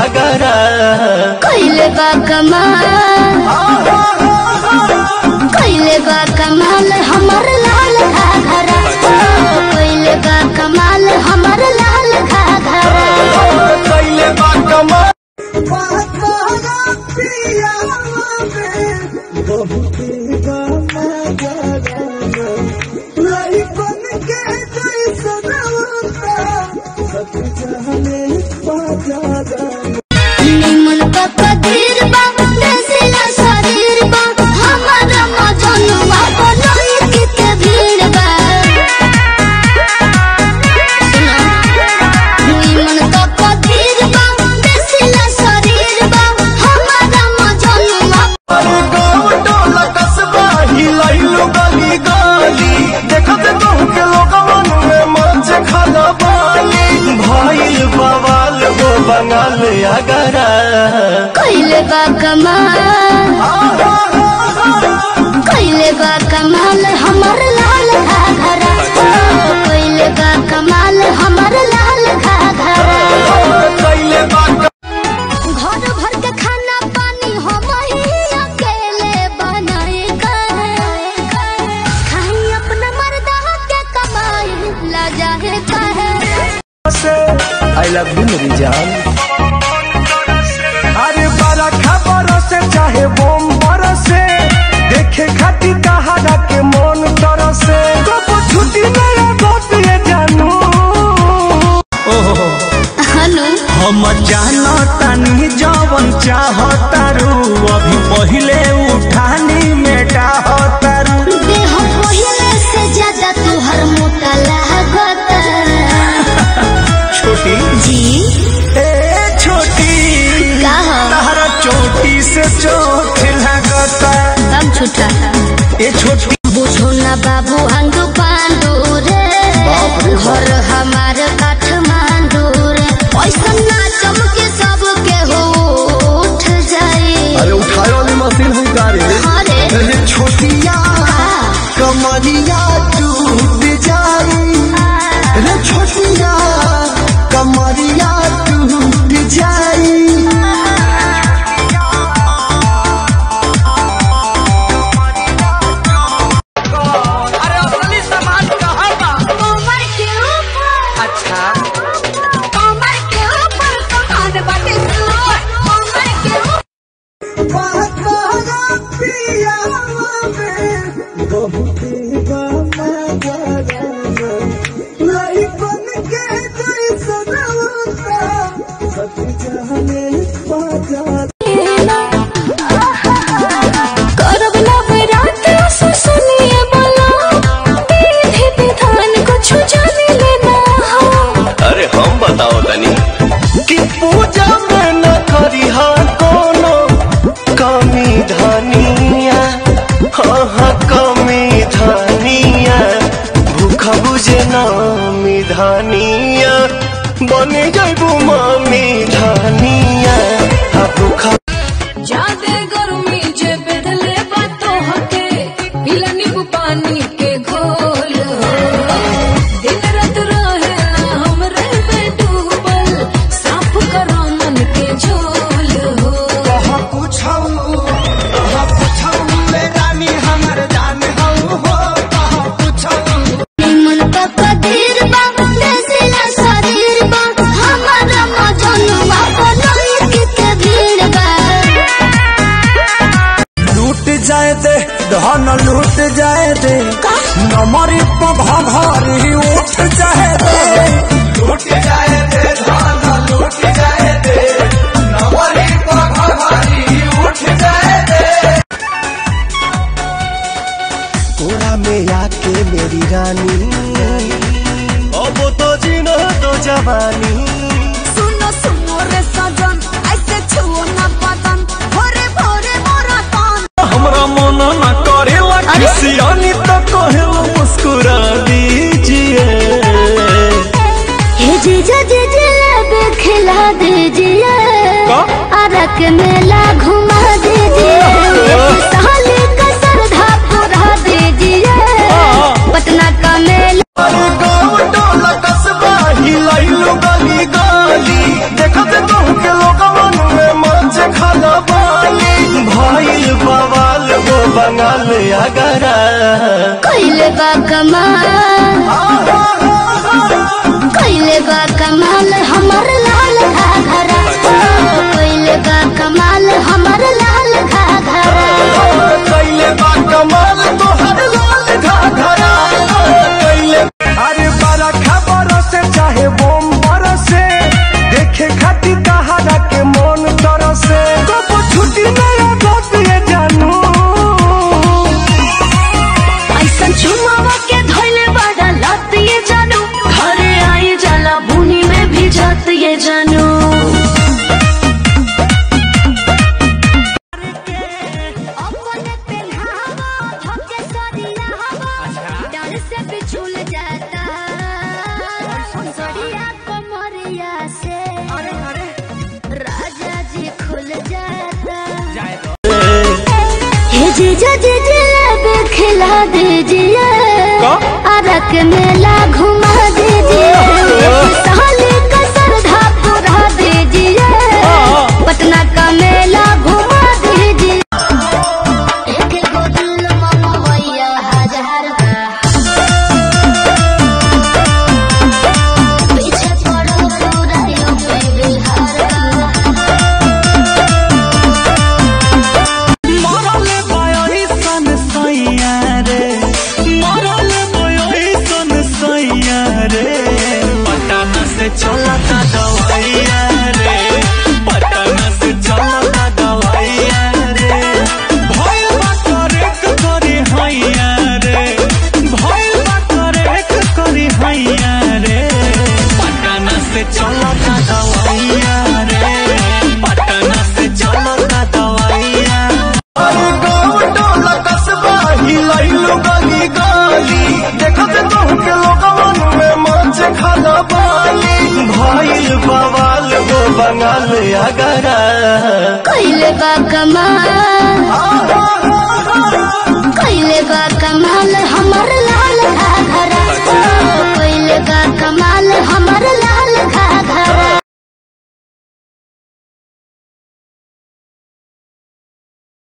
अगरा कैले बा कमाल कैले बा कमाल हमर लाल घाघरा कैले बा कमाल हमर लाल घाघरा कैले बा कमाल निमन पप्पा धीर बा देसिला शरीर बा हमारा मजनुआ बनोई के भीड़ बा सुनो निमन पप्पा धीर बा देसिला शरीर बा हमारा मजनुआ अरे गाँव टोला कस्बा हिलाइलो गली गली देखत कहूँ के लोगवन में मच खाना पानी भइल बवाल हो बंगाल अगरा कैले बा कमाल कैले बा कमाल हमर लाल घाघरा कैले बा कमाल हमर लाल घाघरा कैले बा घर भर के खाना पानी हम ही अकेले बनाए खाई अपना मर्दा के कमाई ला जाए कहे आई लव यू मेरी जान अरे बड़ा खबर से चाहे बम बरसे देखे खाती कहारा के मन तरसे तो छुट्टी मेरा दोस्त ये जानू ओहो हनु हम जानो तनी जवन चाहतारू अभी पहिले उठानी में डाहतारू देह पहिले से ज्यादा तुहर मोटा लागता छोटी जी ए छोटी का हो तारा चोटी से चोट लगता अब छुटा ए छोटी बुझो ना बाबू अंगू पांडू रे घर हमार काठमांडू रे ऐसा ना चमके सबके हो उठ जाए अरे उठाए वाली मशीन है गाड़ी अरे अरे छोटिया आ, कमरिया टूट जाई रे छोटिया कमरिया टूट जाई अरे असली सामान कहाँ बा कमर के ऊपर अच्छा कमर के ऊपर कमान बाटे सुर कमर के ऊपर करब लबे रात सो सुनिए बोला विधि विधान कुछ जाने लेना हो अरे हम बताओ तनी कि पूजा में न करी हा कोनो कमी धनिया हाँ हाँ कमी धनिया भूखा बुझे नामी धनिया बने जाबू मामी धनिया हाँ भूखा जादे गर्मी जे बेधले बातो हके पीला नींबू पानी के घोल हो दिन रात रहे ना हमरे में डूबल साफ करो मन के झोल हो कहा पूछऊ कहा पूछऊ ले रानी हमर जान हऊ हो कहा पूछऊ निमन पप्पा धीर बा देसिला शरीर बा हमारा मजनुआ बनोई के भीड़ बा लूट जाए दे धन लूट जाए दे नमरी पघरी उठ जाए दे लूट जाए दे धन लूट जाए दे नमरी पघरी उठ जाए दे कोरा में आके मेरी रानी अब तो जीना तो जवानी सुनो सुनो रे सजन ऐसे छुओ ना बदन भोरे भोरे मोरा तन हमरा मन न करेला अरे? किसियानी तो कहेला मुस्कुरा दीजिए हे जीजा जीजा लब खिला दीजिए का? अरक मेला घुमा दीजिए साली का सरधा पुरा दीजिए पटना का मेला अरे गाँव टोला कस्बा हिलाइलो गली गली देखत कहूँ के लोगवा बंगाल अगरा कैले बा कमाल कैले बा कमाल हमर लाल घाघरा कैले बा कमाल हमर लाल घाघरा कैले बा कमाल तोहर लाल घाघरा कैले अरे बड़ा खबर से चाहे बम बरसे देखे खातिर कहारा के मन तरसे कब छुट्टी नया दोस्त ये जानू ऐसा चुमावा के धोइले बड़ा लत ये जानू घरे आई जाला बुनी में भी जात ये जानू अपने पेन्हावा धोके सरियावा डर से बिछुल जाता सरिया कमरिया से राजा जी खुल जाता हे जीजा जी जलेबी खिला दीजिए अरक मेला घुमा दीजिए साली का सरधा पुरा दीजिए पटना का मेला घुमा दीजिए एक गो दिल मंगवैया हजार का पीछे पड़ो पूरा यूपी बिहार का मरले बयोही सन सैया रे मरले बयोही सन सैया रे पटना से चलता दवाइया रे पटना से चलता दवाइया रे भइल बा करेक करी हैया रे भइल बा करेक करी हैया रे पटना से चलता दवाइया रे पटना से चलता दवाइया अरे गाँव टोला कस्बा हिलैलो गली गली देखत तोहके लोगवन में मच खाना पानी भइल बवाल हो बंगाल अगरा कैले बा कमाल